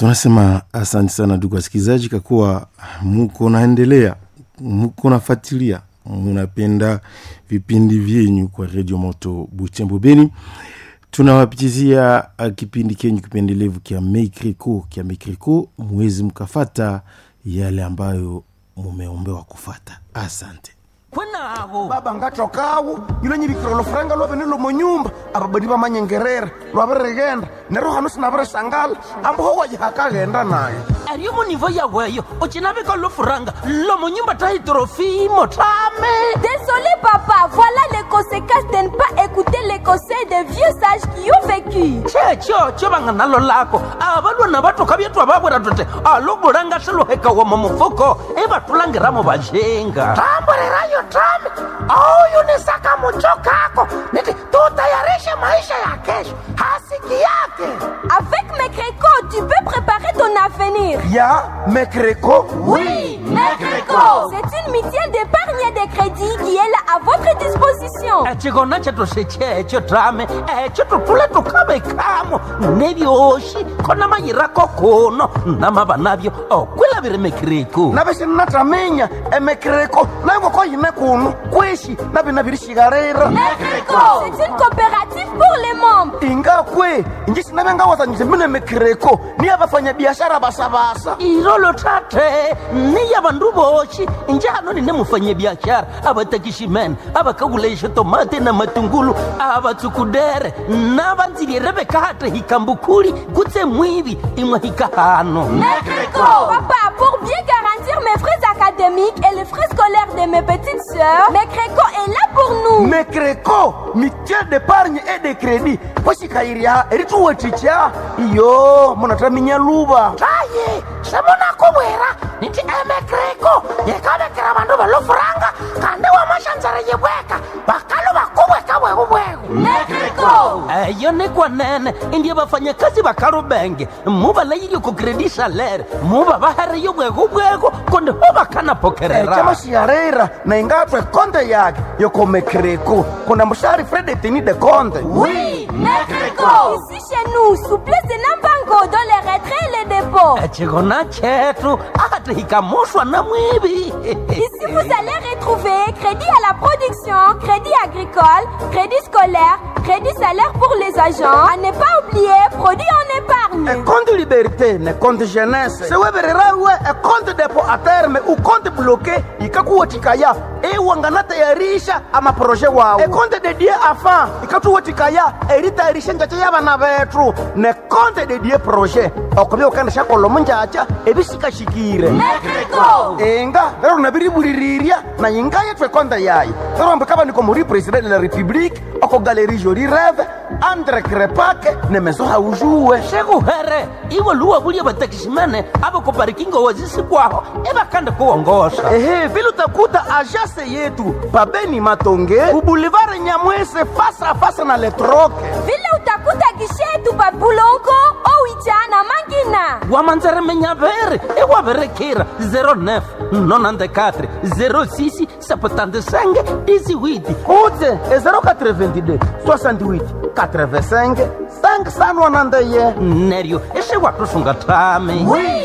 tunasema asante sana ndugu wasikilizaji kakuwa muko naendelea muko nafuatilia munapenda vipindi vyenyu kwa redio moto butembo beni tunawapitizia uh, kipindi kenyu kipendelevu kya mekriko kya mekriko mwezi mkafata yale ambayo mumeombewa kufata asante kwenavo baba ngatokawu yilo nyivikira olufuranga lwavene lomonyumba ababadi bamanyengerera lwavirigenda nero hano sinavirisangala ambuho wajihakaghenda nayo ariyo munivo yaweyo ucinavika lofuranga lomonyumba taitrofimo tame Désolé papa, voilà les conséquences de ne pas écouter les conseils des vieux sages qui ont vécu. checho cho vanga nalo lako avalwana vatoka vyetwa vavwera tote alobulanga swiluhekawa mumufuko ivatulangiramo vajenga tamburirayo tame auyunisaka mucho kako niti tutayarishe maisha ya kesho hasiki yake Avec mes crécots, tu peux préparer ton avenir. ya mekreko C'est une mutuelle d'épargne et de crédit qui est là à votre disposition. echikona chetu sechecho tame echo tutule tukavekamo nevyoxi kona mayirako kuno namava navyo okwilaviri mekiriku navisinataminya emekreko naingoko yine kuno kwishi navinavirixikarira C'est une coopérative pour les membres. ingakwe inji sinavengawazanyise mine mekreko niya vafanyabiashara vasavasa irolo tate niya vandu voxi njano nine mufanyabiaxara avatakiximene avakakulaixa tomate na matungulu avatsukudere na vandzilire vekate hikambukuli kutse mwivi imwe hikahano Papa, pour bien garantir mes frais académiques et les frais scolaires de mes petites sœurs, mes crécots est là pour nous. mekreko mitiel d'épargne et de crédit poxikayirya erituweticha iyo munataminya luva taye semunakuvwera niti emekreko yekavekera vandu valofuranga kandi wamaxandzara yivweka vakalu vakuvweka vwekuvweku eyo ni kwanene indiye vafanyakazi va kalubenge mu va layile ku kredi salere mu va va hariyo bwekubweko konde ho va kana pokerera camaxiarera na ingatwe konde yake yoko mekreko kuna muxari fredetini de konde Ici chez nous, souplesse de Nambango dans les retraits et les dépôts. echikona chetu ati hikamuxwa na mwivi Ici, vous allez retrouver crédit à la production, crédit agricole, crédit scolaire, crédit salaire pour les agents. À ne pas oublier, produit en épargne. ekonte liberté ne konte jeunesse sewevererawe ekonte depo a terme ukonte bloke ikakuwetikaya iwanganatayarisha amaproje wawo ekonte dedie afa ikatuwetikaya eritayarisha njacha yabana betu ne konte dedie proje okuvya ukandisha kolomo njacha ebisikashikire inga lero nabiribulirirya na inga yethu ekonte yayo lero mbikavanika muri president de la république oko galerie joli reve andre krepake ne meso haujuwe xekuhere iwe luwa vulye vatakiximene a va kuparikingo wazisikwaho i va kande kuwongoxa ehe vile utakuta ajase yetu pabeni matonge ubulivare nyamwese fasa fasa na letroke Vile utakuta gishetu babulongo, owicha na mangina. wamanzeremenyaveri i wa verekira 09 nonandekatri 06 septandesenge disiwiti utse e 082 68 85 5sanwanandeye neryo i swi wa tusunga tami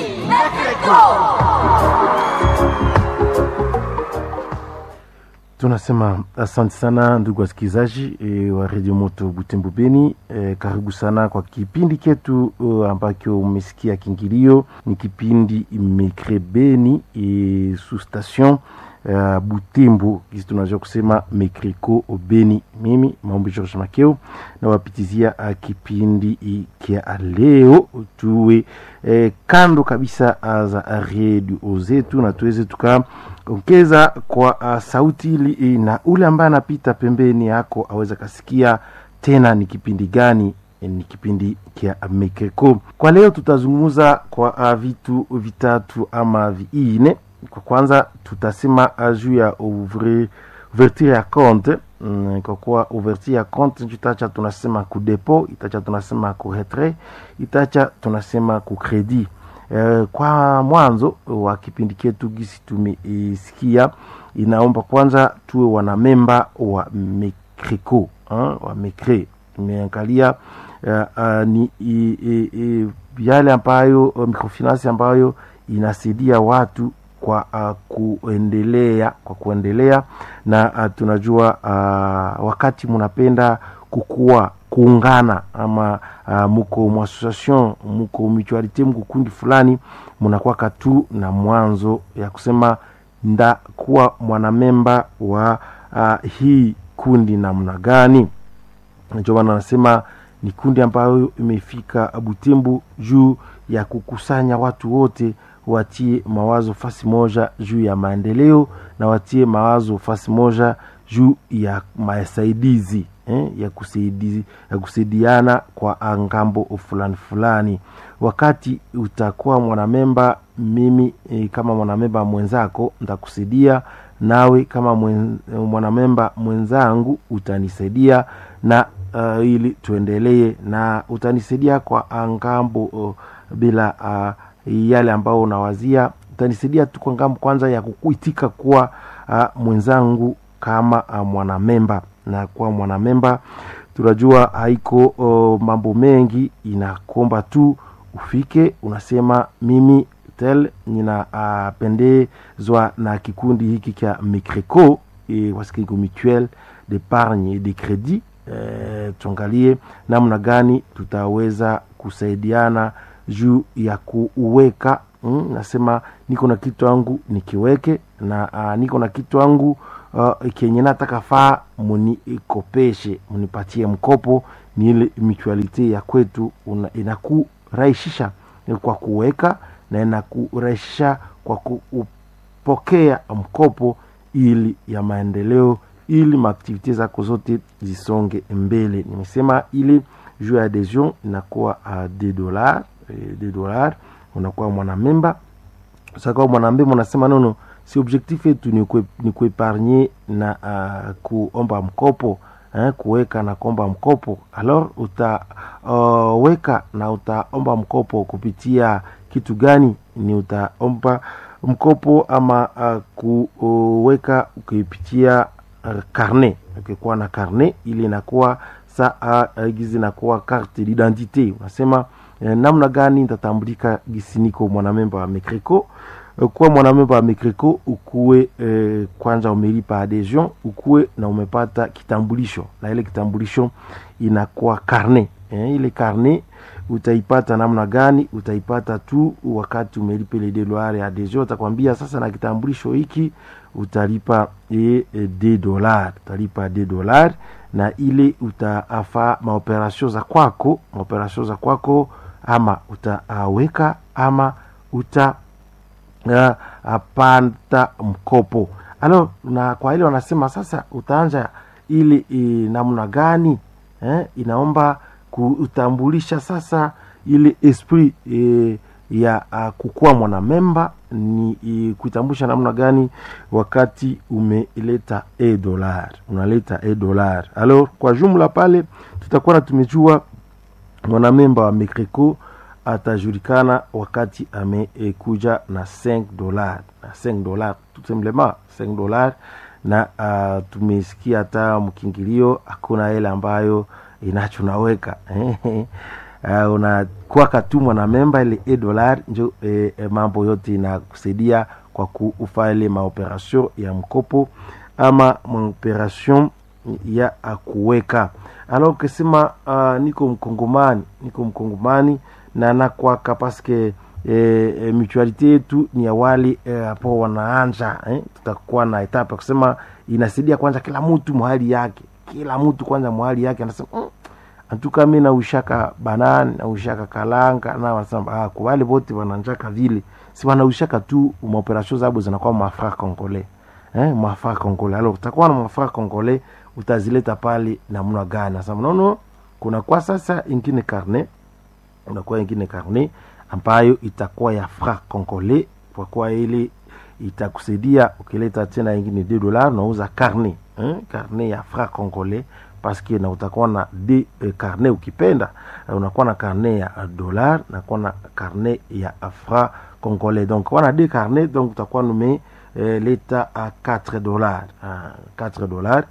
tunasema asante sana ndugu wasikilizaji e, wa redio moto butembo beni e, karibu sana kwa kipindi ketu uh, ambacho umesikia kingilio ni kipindi mekre beni e, su station uh, butembo kisi tunaweza kusema mekreko beni mimi maombi george makeo nawapitizia uh, kipindi i- kia leo tuwe eh, kando kabisa uh, za redio zetu na tuweze tuka ongeza kwa uh, sauti ili eh, na ule ambaye anapita pembeni yako aweze kasikia tena ni kipindi gani eh, ni kipindi kia mekeko kwa leo tutazungumza kwa uh, vitu vitatu ama viine kwa kwanza tutasema uh, juu ya ouvre ouverture ya compte mm, kwa kuwa ouverture ya compte itacha tunasema ku depo itacha tunasema ku retrait itacha tunasema ku credit Eh, kwa mwanzo wa kipindi chetu gisi tumesikia inaomba kwanza tuwe wanamemba wa mekreko wa mekre tumeangalia uh, uh, ni i, i, i, yale ambayo uh, microfinance ambayo inasaidia watu kwa uh, kuendelea kwa kuendelea na uh, tunajua uh, wakati munapenda kukua kuungana ama uh, muko muassociation muko mutualite muko kundi fulani munakwaka tu na mwanzo ya kusema ndakuwa mwanamemba wa uh, hii kundi namna gani ndio maana anasema ni kundi ambayo imefika Butembo juu ya kukusanya watu wote watie mawazo fasi moja juu ya maendeleo na watie mawazo fasi moja juu ya masaidizi eh, ya, kusaidi, ya kusaidiana kwa ngambo fulani fulani. Wakati utakuwa mwanamemba, mimi eh, kama mwanamemba mwenzako ntakusaidia, nawe kama mwen, mwanamemba mwenzangu utanisaidia na uh, ili tuendelee na utanisaidia kwa ngambo uh, bila uh, yale ambao unawazia utanisaidia tu kwa ngambo kwanza ya kukuitika kuwa uh, mwenzangu kama uh, mwanamemba na kuwa mwanamemba tunajua haiko uh, mambo mengi inakomba tu ufike unasema mimi tel ninapendezwa uh, na kikundi hiki cha micreco e, wasikiko mutuel d'épargne et de crédit e, tuangalie namna gani tutaweza kusaidiana juu ya kuweka mm, nasema niko na kitu angu nikiweke na uh, niko na kitu angu uh, kenye nataka faa munikopeshe munipatie mkopo ni ile mutualite ya kwetu inakurahisisha kwa kuweka na inakurahisisha kwa kupokea mkopo ili ya maendeleo ili maaktivite zako zote zisonge mbele nimesema ili juu ya adhesion inakuwa uh, de dollar de dollar unakuwa mwanamemba sakawa mwanamemba unasema nono si objectif yetu ni kuepargne na uh, kuomba mkopo eh, kuweka na kuomba mkopo alors utaweka uh, na utaomba mkopo kupitia kitu gani ni utaomba mkopo ama uh, kuweka ukipitia uh, karne ukikuwa na karne ili inakuwa saa uh, gizi inakuwa carte d'identité unasema eh, namna gani nitatambulika gisi niko mwanamemba wa mecreco kuwa mwanamemba wa mecreco ukuwe eh, kwanza umelipa adhesion ukuwe na umepata kitambulisho na ile kitambulisho inakuwa karne eh, ile karne utaipata namna gani utaipata tu wakati umelipa ile dolari ya adhesion utakwambia sasa na kitambulisho hiki utalipa e, e, de dolar utalipa de dolar na ile utaafa maoperasio za kwako maoperasio za kwako ama utaweka ama uta uh, apata mkopo alo na kwa ile wanasema sasa utaanja ili e, namna gani eh, inaomba kutambulisha sasa ile esprit e, ya uh, kukuwa mwanamemba ni e, kuitambulisha namna gani wakati umeleta e dolar unaleta e dolar alors kwa jumla pale tutakuwa na tumejua mwanamemba wa mecreco atajulikana wakati amekuja na 5 dolar na 5 dolar tout simplement 5 dolar na uh, tumesikia hata mkingilio hakuna ile ambayo inacho naweka uh, unakuwa tu mwanamemba ile e dolar njo e, e, mambo yote inakusaidia kwa kufa ile maoperation ya mkopo ama maoperation ya kuweka alors ukisema uh, niko mkongomani niko mkongomani na nakwaka paske e, e, mutualite yetu ni ya wale hapo e, wanaanja eh? tutakuwa na etape ya kusema inasaidia kwanza kila mtu mahali yake kila mtu kwanza mahali yake anasema mm, antuka mi naushaka banani naushaka kalanga na wanasema ah, kwa wale wote wananjaka vile si wanaushaka tu maoperation zabo zinakuwa mafra congolais eh, mafra congolais alors utakuwa na mafra congolais utazileta pale namna gani nasema nono kuna kwa sasa ingine karne unakuwa ingine karne ambayo itakuwa ya fra congolais kwa kuwa ile itakusaidia ukileta tena ingine de dolar unauza karne eh? karne ya fra congolais paske na utakuwa na de eh, karne ukipenda unakuwa na karne ya dolar nakuwa na karne ya fra congolais donc wana de karne donc utakuwa nume eh, leta a 4 dolar 4 dolar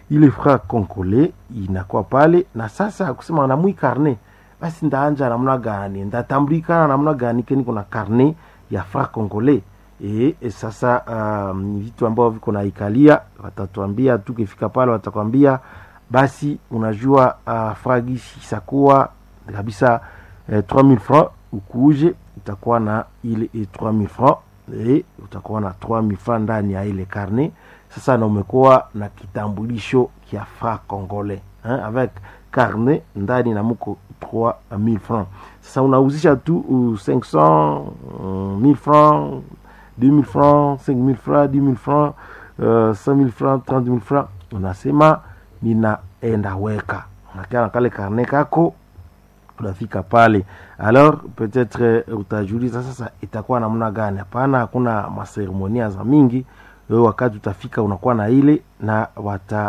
ile fra congolais inakuwa pale na sasa kusema namwi karne basi ndaanja namna gani ndatambulikana namna gani keni kuna karne ya fra congolais e, e sasa um, ni vitu ambavyo viko na ikalia watatuambia tukifika pale watakwambia basi unajua uh, fragisi isakuwa kabisa eh, 3000 francs ukuuje utakuwa na ile eh, 3000 francs eh, utakuwa na 3000 francs ndani ya ile karne sasa na umekuwa na kitambulisho kia fra congolais hein, avec carnet ndani na muko 3000 francs sasa unauzisha tu uh, 500 uh, 1000 francs 2000 francs 5000 francs 10000 francs uh, 5000 francs 30000 francs unasema ninaenda weka unakaa na kale karne kako unafika pale alors peut-être uh, utajiuliza sasa itakuwa namna gani hapana hakuna maseremonia za mingi wewe wakati utafika unakuwa na ile na wata